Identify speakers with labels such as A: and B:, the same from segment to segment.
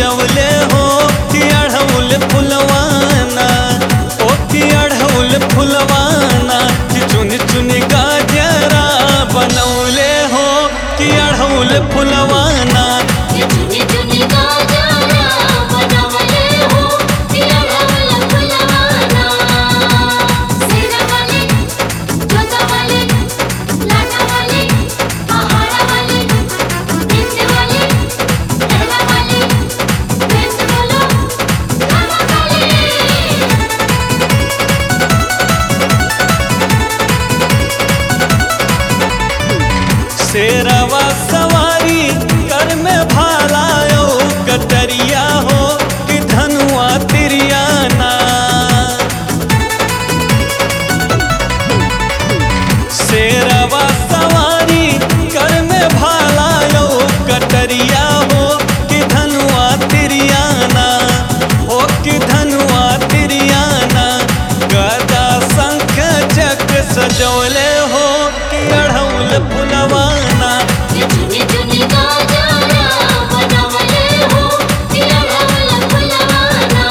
A: सजवले हो कि अढ़ौल फुलवाना ओ कि अढ़ौल फुलवाना कि चुन चुन गाजरा बनौले हो कि अढ़ौल फुलवाना
B: ये चुनी चुनी गाजरा बनवले हो कि अढ़ौल फुलवाना सिरा वाले जोता वाले लाटा वाले पहाड़ा वाले बिंद वाले लहरा वाले बिंद बोलो रामा वाले
A: शेरवा सवारी कर में भालायो कटरिया हो कि धनुआ तिरियाना शेरवा सवारी कर में भालायो कटरिया हो कि धनुआ तिरियाना हो कि धनुआ तिरियाना गदा शंख चक्र सजौले हो कि अढ़ौल फुलवाना
B: ये चुनी चुनी गाजरा बनवले हो कि अढ़ौल फुलवाना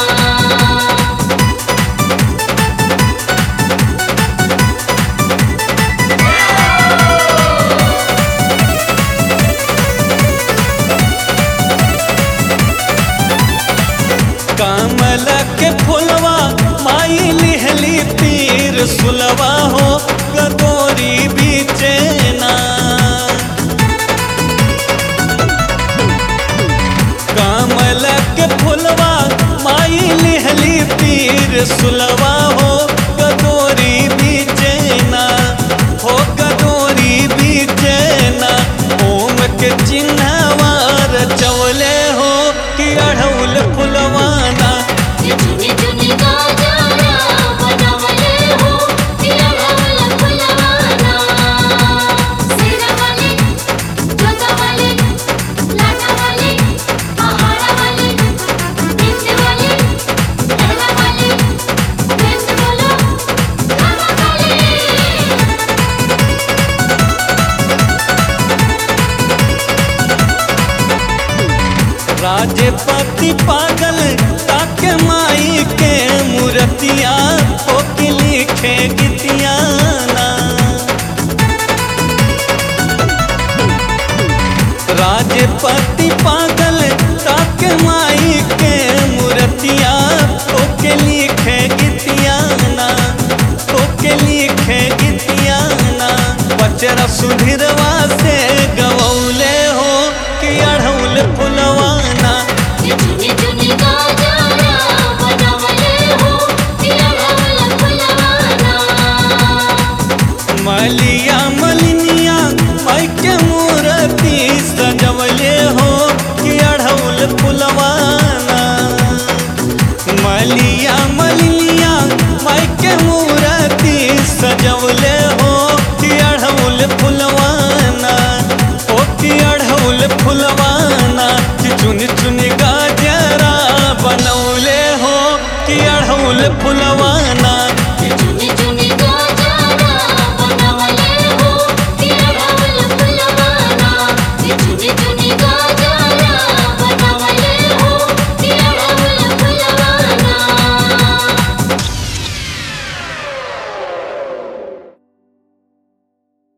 A: कमल के फुलवा माई लिहली तीर सुलवा हो गदोरी बीचेना कमल के फुलवा माई लिहली तीर सुलवा हो गदोरी बीचेना हो गदोरी बीचेना ओम के चिन्हवार चवले हो कि अढ़ौल फुलवाना
B: ये चुनी चुनी गाजरा बनवले हो कि अढ़ौल फुलवाना सिरा वाले जोता वाले लाटा वाले पहाड़ा वाले बिंद वाले लहरा वाले बिंद बोलो रामा वाले
A: राजपति पागल ताके माई के मूर्तिया हो के लिखे गीतियाना राजपति पागल ताके माई के मूर्तिया हो के लिखे गीतियाना हो के लिखे गीतियाना बचरा सुधीरवा से गवौले हो कि अढ़ौल फुलवाना
B: ये चुनी चुनी गाजरा बनवले हो कि अढ़ौल फुलवाना
A: मलिया मलिनिया माई के मूर्ति सजवले हो कि अढ़ौल फुलवाना मलिया मलिनिया माई के मूर्ति सजवले हो कि अढ़ौल फुलवाना ओ कि अढ़ौल फुलवाना कि चुन